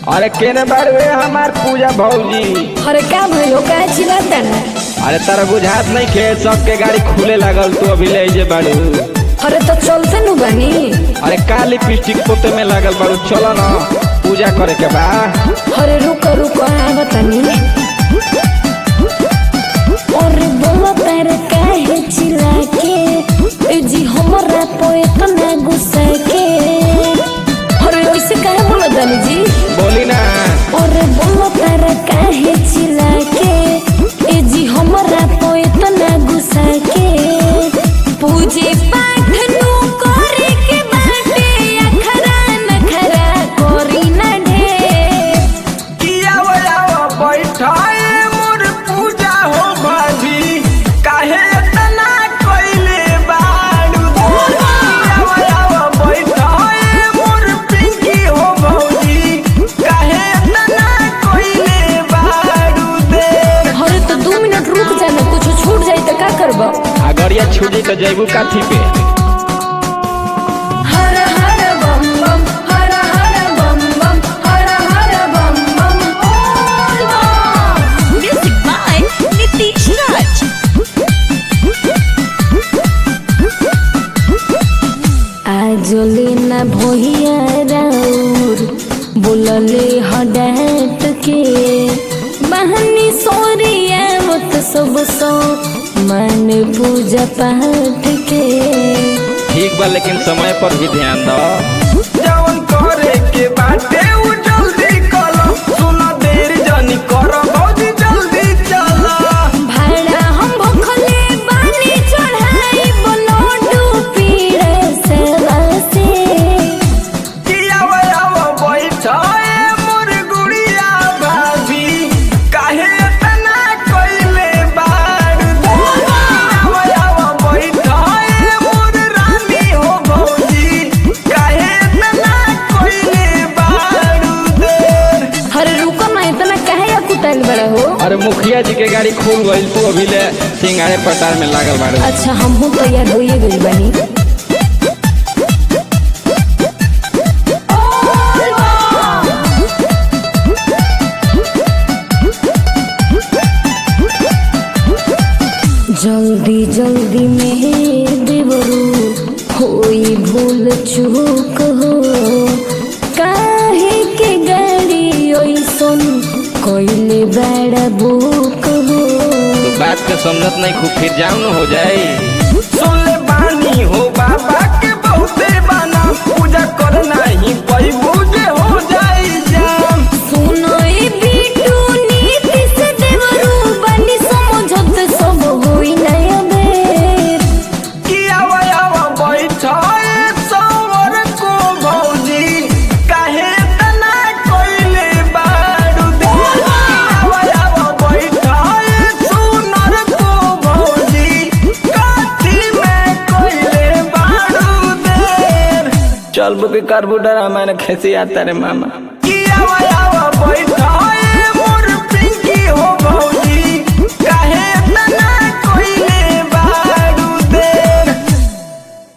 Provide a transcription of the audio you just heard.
अरे केने बार वे हमार पूजा भौजी अरे का भइलो का चिल्लाता ना अरे तारा बुझात नहीं खे सबके गाड़ी खुले लागल तू अभी ले जे बाड़ू अरे तो चलते नु बानी अरे का लिपस्टिक पोते में लागल बाड़ू चलो ना पूजा करे के बा अरे रुको रुको आ बतानी अरे बोलो तारे काहे चिल्ला के ए जी हमरा पे इतना गुस्सा के अरे ऐसे काहे बोलो दानी जी बोली ना अरे बोलो तारे काहे चिल्ला के ए जी हमरा पे इतना गुस्सा के पूजे पाठ नु करे के बाटे अखरा नखरा कोरी ना ढेर किया वयावा बैठाए मोर पूजा हो भाभी काहे इतना कोइले बाड़ू किया वयावा बैठाए मोर पिंकी हो भौजी काहे इतना कोइले बाड़ू दे अरे तो दू मिनट रुक जाना कुछ छूट जाई तो का करबो अगरिया छूजी तो जैबू काथी पे हर हर बम बम हर हर बम बम हर हर बम बम बोल बम Music by Nitish Raj. आजोले ना भोहिया राउर बोलले हडाट के बहनी सोरिया मत सब सो मन पूजा पाठ के ठीक बा लेकिन समय पर भी ध्यान दो जवन करे के बाटे उ जल्दी करो सुना देर जनी करो भौजी जल्दी चलो भाड़ा हम भखले बानी चढ़ाई बनोडू पीड़े से बसे किया वयावा बैठाए मोर गुड़िया भाभी काहे इतना कोइले बाड़ किया वयावा बैठाए मोर रानी हो भौजी काहे इतना कोइले बाड़ देर अरे रुको ना इतना काहे या कुटाइल बड़ा हो अरे मुखिया जी के गाड़ी खुल गई तू अभी ले सिंगारे पटार में लागल बाड़ू अच्छा हम हूँ तैयार होइए गई बनी जल्दी जल्दी में देवरू होई भूल चूक हो काहे के गाड़ी ओइसन कोइले बड़ा बुक हो तो बात के समझत नहीं खूब फिर जाऊन हो जाई सुनले बानी हो बाबा के बहुते बाना पूजा करना ही पई पूजे हो जाई जाम सुनो ए बिटू नीति से देवरू बनी समझत सब होई नया बेर किया वयावा बैठाए सवर को भौजी काहे तना कोइले बाड़ू दे किया वयावा बैठाए सुनर को भौजी काठी में कोइले बाड़ू देर चल बुके करबू डरा मैंने खेसी आता रे मामा किया वयावा बैठा